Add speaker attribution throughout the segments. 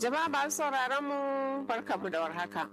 Speaker 1: Jama'a masu sauraron mu barkamu da warhaka.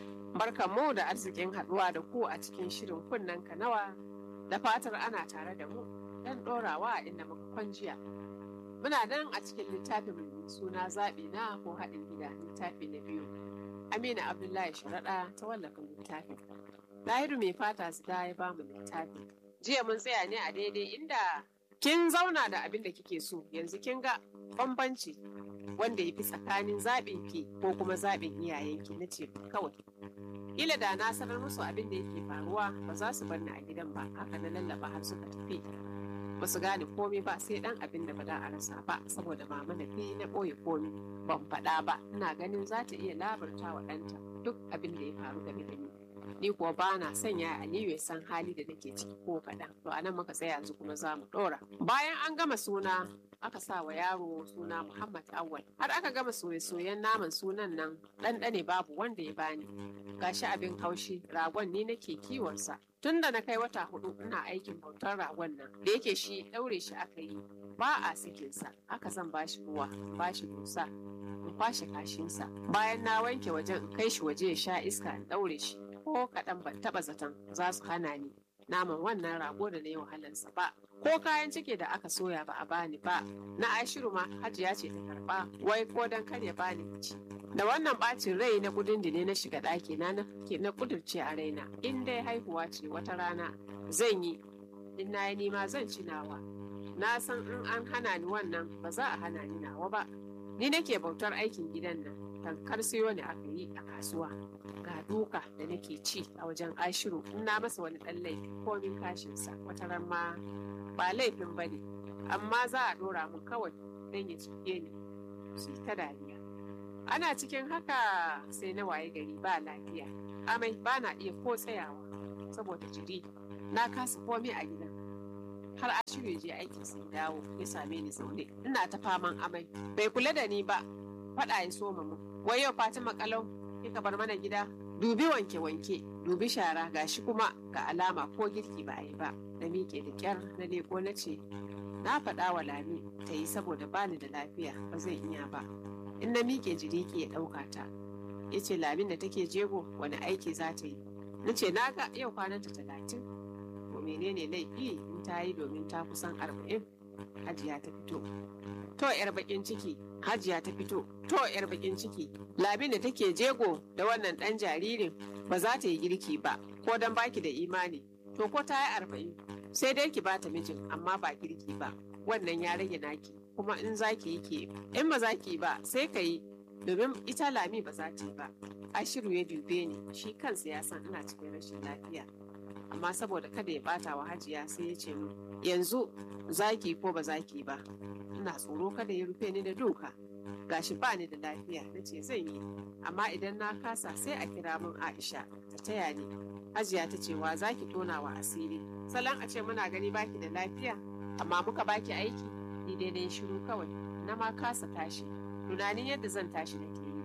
Speaker 1: Barkamu da arzikin haɗuwa da ku a cikin shirin kunnen kanawa da fatar ana tare da mu don ɗorawa inda muka kwanjiya. Muna nan a cikin littafin mai suna zaɓi na ko haɗin gida littafi na biyu. Amina Abdullahi Sharaɗa ta wallafa littafin. Lahiru mai fata su da ya bamu littafi. Jiya mun tsaya ne a daidai inda kin zauna da abin da kike so yanzu kin ga bambanci wanda ya fi tsakanin zaɓin ki ko kuma zaɓin iyayenki na ce kawai. Ila da na sanar musu abin da yake faruwa ba za su bar ni a gidan ba haka na lallaba har suka tafi. Ba su gane komai ba sai dan abin da ba da a rasa ba saboda mama na fi na ɓoye komai ban faɗa ba ina ganin za ta iya labarta wa ɗanta duk abin da ya faru game da ni. Ni kuwa ba na sanya Aliyu ya san hali da nake ciki ko kaɗan. To anan muka tsaya yanzu kuma za mu ɗora. Bayan an gama suna aka sa wa yaro suna Muhammad Awwal. Har aka gama soye-soyen naman sunan nan ɗanɗane babu wanda ya bani. Gashi abin haushi ragon ni nake kiwonsa. Tun da na kai wata hudu ina aikin bautar ragon nan da yake shi ɗaure shi aka yi ba a sakinsa haka zan bashi ruwa bashi dusa in kwashe kashinsa bayan na wanke wajen in kai shi waje ya sha iska in ɗaure shi ko kaɗan ban taɓa zaton za su hana ni naman wannan rago da na yi wahalarsa ba ko kayan ciki da aka soya ba a bani ba na ashiru ma hajiya ce ta karba wai ko dan kar ya bani ci da wannan bacin rai na kudin da ne na shiga ɗaki na na kudurce a raina in dai haihuwa ce wata rana zan yi in na yi nima zan ci nawa na san in an hana ni wannan ba za a hana ni nawa ba ni nake bautar aikin gidan nan tankar siyo ne aka yi a kasuwa ga duka da nake ci a wajen ashiru in na masa wani ɗan laifi komin kashinsa wata ran ma ba laifin ba ne amma za a ɗora mun kawai don ya cike ni su ta dariya ana cikin haka sai na waye gari ba lafiya amai ba na iya ko tsayawa saboda jiri na kasa komai a gidan har ashiru ya je aikin sai dawo ya same ni zaune ina ta faman amai bai kula da ni ba faɗa ya soma mu wai yau fatima kalau kika bar mana gida dubi wanke-wanke dubi shara gashi kuma ga alama ko girki ba a yi ba na miƙe da ƙyar na leko na ce na faɗa wa lami ta yi saboda bani da lafiya ba zai iya ba in na miƙe jiri ke ya ɗauka ta ya ce lamin da take jego wani aiki za ta yi na ce na ga yau kwananta talatin to menene laifi in ta yi domin ta kusan arba'in hajiya ta fito to yar bakin ciki hajiya ta fito to yar bakin ciki labin da take jego da wannan dan jaririn ba za ta yi girki ba ko dan baki da imani to ko ta yi arba'in sai dai ki bata mijin amma ba girki ba wannan ya rage naki kuma in za ki yi ki in ba za ki ba sai ka yi domin ita lami ba za ta yi ba ashiru ya dube ni shi kansa ya san ina cikin rashin lafiya amma saboda kada ya bata wa hajiya sai ya ce min yanzu zaki ko ba zaki ba ina tsoro kada ya rufe ni da doka gashi ba ni da lafiya na ce zan yi amma idan na kasa sai a kira min aisha ta taya ni hajiya ta ce wa zaki tona wa asiri salon a ce muna gani baki da lafiya amma muka baki aiki ni daidai shiru kawai na ma kasa tashi tunanin yadda zan tashi nake yi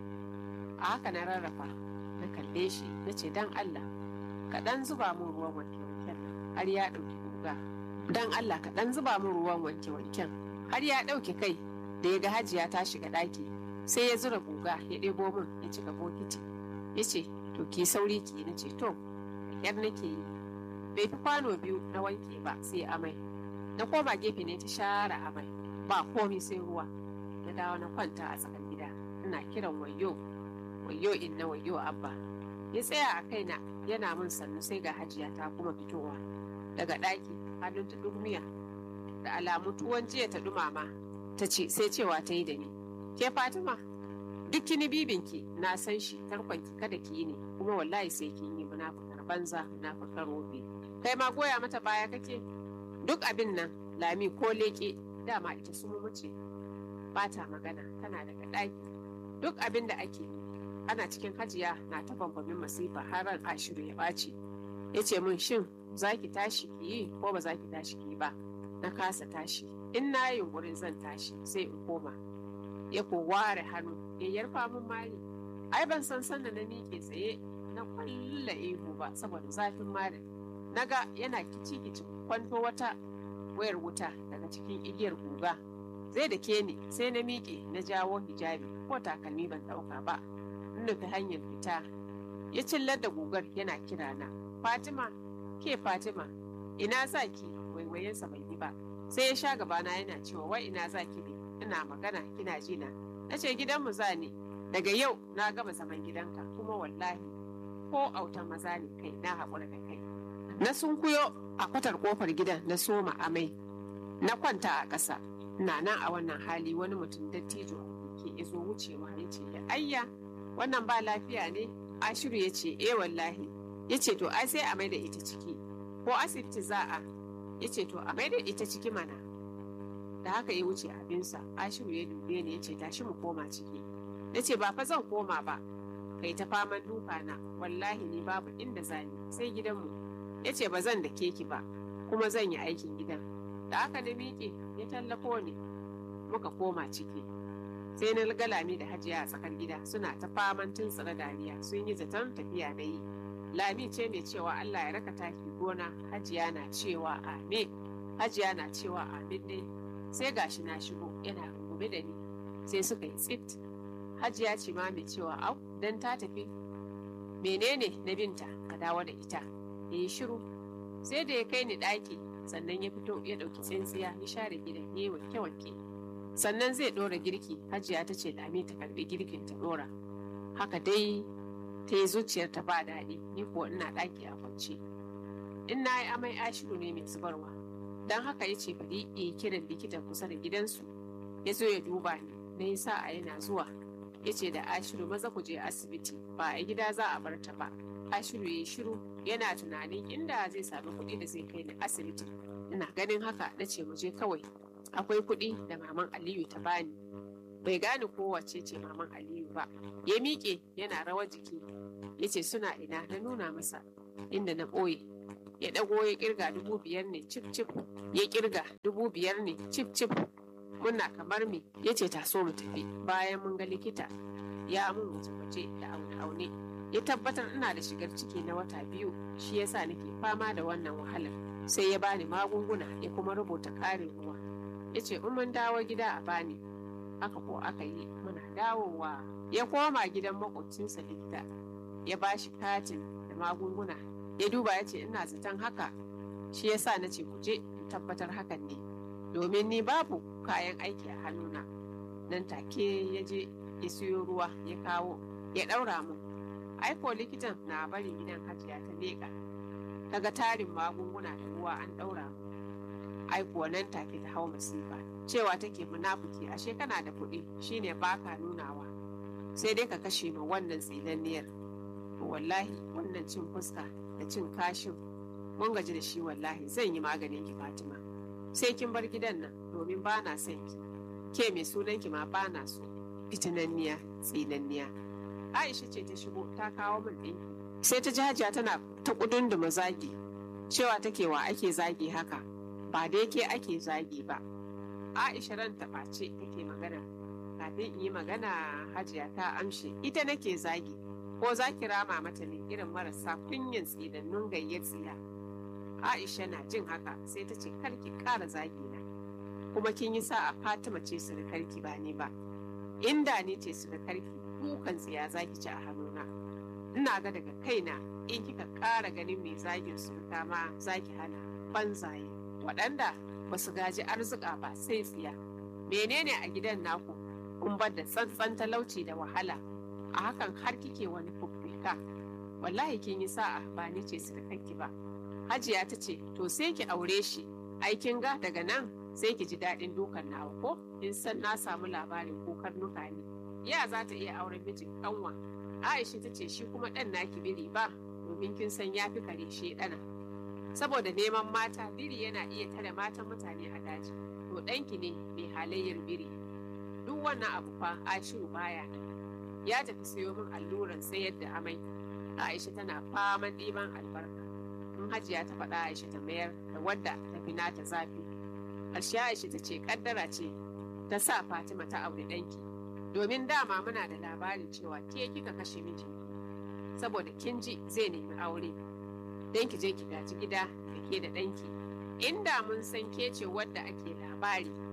Speaker 1: a haka na rarrafa na kalle shi na ce dan allah kaɗan zuba min ruwan wanke-wanken har ya ɗauki guga dan allah kaɗan zuba min ruwan wanke-wanken har ya ɗauke kai da ya ga hajiya ta shiga ɗaki sai ya zura guga ya ɗebo min ya cika bokiti ya ce to ki sauri ki na ce to yar nake yi bai fi kwano biyu na wanke ba sai amai na koma gefe ne ta share amai ba komi sai ruwa na dawo na kwanta a tsakar gida ina kiran wayo wayo in na wayo abba ya tsaya a kaina yana min sannu sai ga hajiya ta kuma fitowa daga ɗaki hannun ta miya da alamu tuwon jiya ta dumama ta ce sai cewa ta yi da ni ke fatima duk kini bibinki na san shi tarkonki kada ki yi ne kuma wallahi sai kin yi munafukar banza munafukar robe kai ma goya mata baya kake duk abin nan lami ko leke dama ita su mace ba ta magana tana daga ɗaki duk abin da ake yi ana cikin hajiya na ta bambamin masifa har ran ashiru ya ɓaci ya ce min shin za ki tashi ki yi ko ba za ki tashi ki yi ba na kasa tashi in na yi yunkurin zan tashi sai in koma ya ko ware hannu ya yarfa min mari ai ban san sanda na miƙe tsaye na kwalla ihu ba saboda zafin mari naga yana kici kici kwanto wata wayar wuta daga cikin igiyar guga zai da ke ni sai na miƙe na jawo hijabi ko takalmi ban ɗauka ba nufi hanyar fita ya cillar da gugar yana kira na fatima ke fatima ina za ki waiwayensa bai yi ba sai ya sha gabana yana cewa wai ina za ki ne ina magana kina jina na ce gidanmu za ne daga yau na gama zaman gidanka kuma wallahi ko autan maza ne kai na haƙura da kai na sunkuyo a kwatar kofar gidan na soma amai na kwanta a ƙasa na nan a wannan hali wani mutum dattijo ke izo wucewa ya ce ya ayya wannan ba lafiya ne ashiru ya ce eh wallahi ya ce to ai sai a mai da ita ciki ko asibiti za a ya ce to a mai da ita ciki mana da haka ya wuce abinsa ashiru ya dube ni ya ce tashi mu koma ciki ya ce ba fa zan koma ba kai ta faman duka na wallahi ni babu inda zani sai gidanmu ya ce ba zan da keki ba kuma zan yi aikin gidan da aka na miƙe ya tallafo ni muka koma ciki sai na galami da hajiya a tsakar gida suna ta faman tuntsira dariya sun yi zaton tafiya na yi lami ce mai cewa allah ya raka taki gona hajiya na cewa amin hajiya na cewa amin dai sai gashi na shigo yana rungume da ni sai suka yi tsit hajiya ce ma mai cewa au dan ta tafi menene na binta ka dawo da ita ya yi shiru sai da ya kai ni ɗaki sannan ya fito ya ɗauki tsintsiya ya share gidan ya yi wanke-wanke sannan zai ɗora girki hajiya ta ce lami ta karɓi girkin ta ɗora haka dai ta yi zuciyar ta ba daɗi ni kuwa ina ɗaki a kwance in na yi amai ashiru ne mai zubarwa don haka ya ce bari ya yi kiran likita kusa da gidansu ya zo ya duba ni na yi sa'a yana zuwa ya ce da ashiru maza ku je asibiti ba a gida za a bar ta ba ashiru ya yi shiru yana tunanin inda zai sami kuɗi da zai kai ni asibiti ina ganin haka na ce mu je kawai akwai kuɗi da maman aliyu ta bani bai gane kowace ce maman aliyu ba ya miƙe yana rawar jiki ya ce suna ina na nuna masa inda na ɓoye ya ɗago ya ƙirga dubu biyar ne cif cif ya ƙirga dubu biyar ne cif cif muna kamar me ya ce taso mu tafi bayan mun ga likita ya mun waje da aune aune ya tabbatar ina da shigar ciki na wata biyu shi yasa nake fama da wannan wahalar sai ya bani magunguna ya kuma rubuta ƙarin ruwa ya ce in mun dawo gida a bani haka ko aka yi muna dawowa ya koma gidan makwabcinsa likita ya bashi katin da magunguna ya duba ya ce ina zaton haka shi yasa na ce ku je in tabbatar hakan ne domin ni babu kayan aiki a hannuna nan take ya je ya siyo ruwa ya kawo ya ɗaura mu aiko likitan na bari gidan hajiya ta leƙa daga tarin magunguna da ruwa an ɗaura mu aiko nan take ta hau masifa cewa take munafuki ashe kana da kuɗi shine baka nunawa sai dai ka kashe ma wannan tsinanniyar wallahi wannan cin fuska da cin kashin mun gaji da shi wallahi zan yi maganin ki fatima sai kin bar gidan nan domin ba na son ki ke mai sunan ki ma ba na so fitinanniya tsinanniya aisha ce ta shigo ta kawo min ɗinki sai ta jajiya tana ta kudunduma zagi cewa take wa ake zagi haka ba dai ke ake zagi ba aisha ran ta ɓace take magana kafin in yi magana hajiya ta amshe ita nake zagi ko za ki rama mata ne irin marasa kunyin tsinannun gayyar tsiya aisha na jin haka sai ta ce karki ƙara zagi na kuma kin yi sa'a fatima ce surukarki ba ni ba inda ni ce surukarki dukan tsiya zaki ci a hannuna ina ga daga kaina in kika ƙara ganin mai zagin suruka ma zaki hana banzaye waɗanda ba su gaji arzika ba sai tsiya menene a gidan naku in bar da tsantsan talauci da wahala a hakan har kike wani fuffika wallahi kin yi sa'a ba ni ce surukarki ba hajiya ta ce to sai ki aure shi aikin ga daga nan sai ki ji daɗin dukan nawa ko in san na samu labarin ko karnuka ne ya za ta iya auren mijin kanwa aisha ta ce shi kuma ɗan naki biri ba domin kin san ya fi kare shi ɗana saboda neman mata biri yana iya tare matan mutane a daji to ɗanki ne mai halayyar biri duk wannan abu fa ashiru baya ya tafi sayo min alluran sayar da amai aisha tana faman ɗiban albarka in hajiya ta faɗa aisha ta mayar da wadda ta fi nata zafi ƙarshe aisha ta ce ƙaddara ce ta sa fatima ta aure ɗanki domin dama muna da labarin cewa ke kika kashe mijinki saboda kin ji zai nemi aure don ki je ki gaji gida da ke da ɗanki inda mun san ke ce wadda ake labari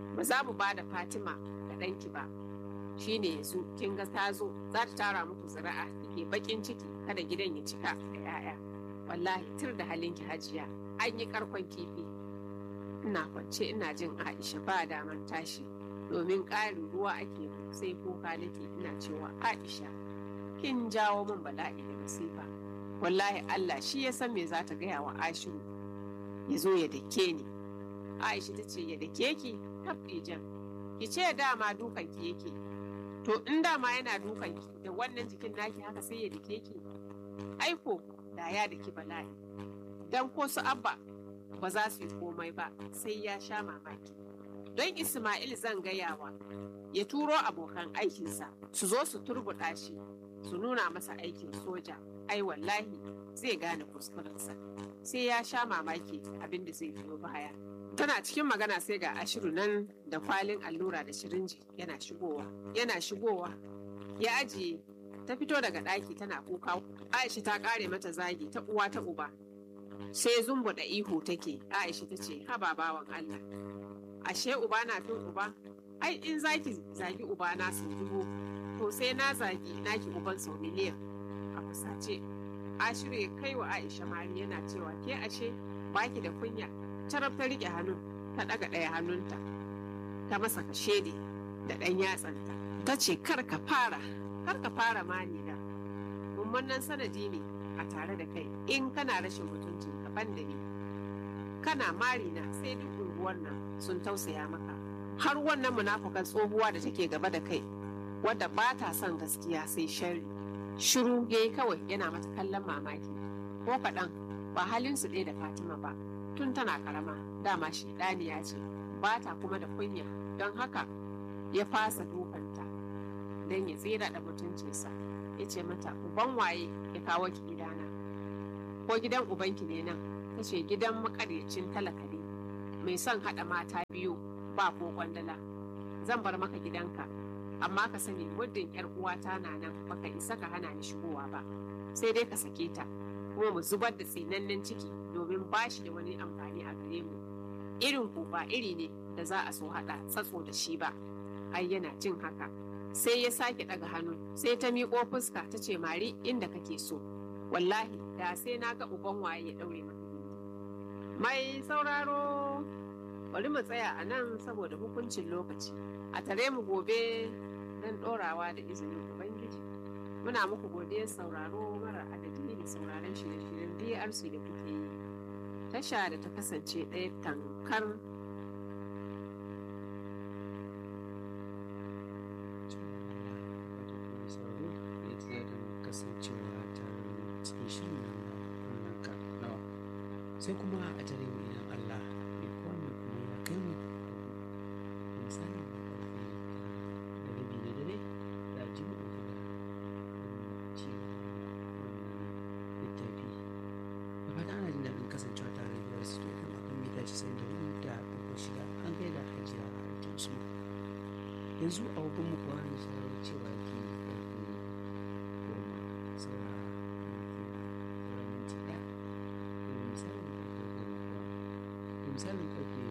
Speaker 1: ba za mu ba da fatima ga ɗanki ba shine yanzu kin ga ta zo za ta tara muku zira'a kike bakin ciki kada gidan ya cika da 'ya'ya wallahi tur da halinki hajiya an yi karkon kifi ina kwance ina jin aisha ba daman tashi domin ƙarin ruwa ake sai kuka nake ina cewa aisha kin jawo min bala'i da masifa wallahi allah shi ya san me za ta gaya wa ashiru ya zo ya dake ni aisha ta ce ya dake ki tabbi jan ki ce dama dukan ki yake to in dama yana dukan ki da wannan jikin naki haka sai ya dake ki aiko da ya daki bala'i dan ko su abba ba za su yi komai ba sai ya sha mamaki don ismail zan gayawa ya turo abokan aikinsa su zo su turbuɗa shi su nuna masa aikin soja ai wallahi zai gane kuskurensa sai ya sha mamaki abin da zai biyo baya tana cikin magana sai ga ashiru nan da kwalin allura da shirinji yana shigowa yana shigowa ya ajiye ta fito daga ɗaki tana kuka aisha ta ƙare mata zagi ta uwa ta uba sai zumbu da ihu take aisha ta ce haba bawan allah ashe uba na fin uba ai in zaki zagi uba na sau dubu to sai na zagi naki uban sau miliyan a fusace ashiru ya kai wa aisha mari yana cewa ke ashe baki da kunya carab ta rike hannun ta daga ɗaya hannunta ta masa kashedi da ɗan yatsanta ta ce kar ka fara kar ka fara mani da mummunan sanadi ne a tare da kai in kana rashin mutuncin ka ban da ni kana mari na sai duk unguwar nan sun tausaya maka har wannan munafukan tsohuwa da take gaba da kai wadda ba ta son gaskiya sai sharri shiru ya yi kawai yana mata kallon mamaki ko kaɗan ba halin su ɗaya da fatima ba tun tana karama dama shi ɗaniya ce ba ta kuma da kunya don haka ya fasa dukanta don ya tsira da mutuncinsa ya ce mata uban waye ya kawo ki gidana ko gidan ubanki ne nan ta ce gidan makaryacin talaka ne mai son haɗa mata biyu ba ko kwandala zan bar maka gidanka amma ka sani muddin yar uwata na nan baka isa ka hana ni shigowa ba sai dai ka sake ta kuma mu zubar da tsinannen ciki domin ba shi da wani amfani a gare mu irin ku ba iri ne da za a so haɗa tsatso da shi ba ai yana jin haka sai ya sake ɗaga hannu sai ta miƙo fuska ta ce mari inda kake so wallahi da sai na ga uban waye ya ɗaure maka mai sauraro bari mu tsaya a nan saboda hukuncin lokaci a tare mu gobe don ɗorawa da izinin ubangiji muna muku godiyar sauraro mara adadi da sauraron shirye-shiryen brc da kuke yi tasha da ta kasance ɗaya tankar
Speaker 2: sai kuma a tare mu idan Allah ya kowanne kuma ya kai mu misali da karfe da rabi na dare da ji mu ɗauke da ci littafi da fata ana jin daɗin kasancewa tare da wasu to kan akan mita casa'in da hudu da ɗauko shida an kai da hajiya a aikin su yanzu a hukun mu kuwa ne sarar cewa ke karfe goma saura minti ɗaya misalin karfe goma kuwa misalin karfe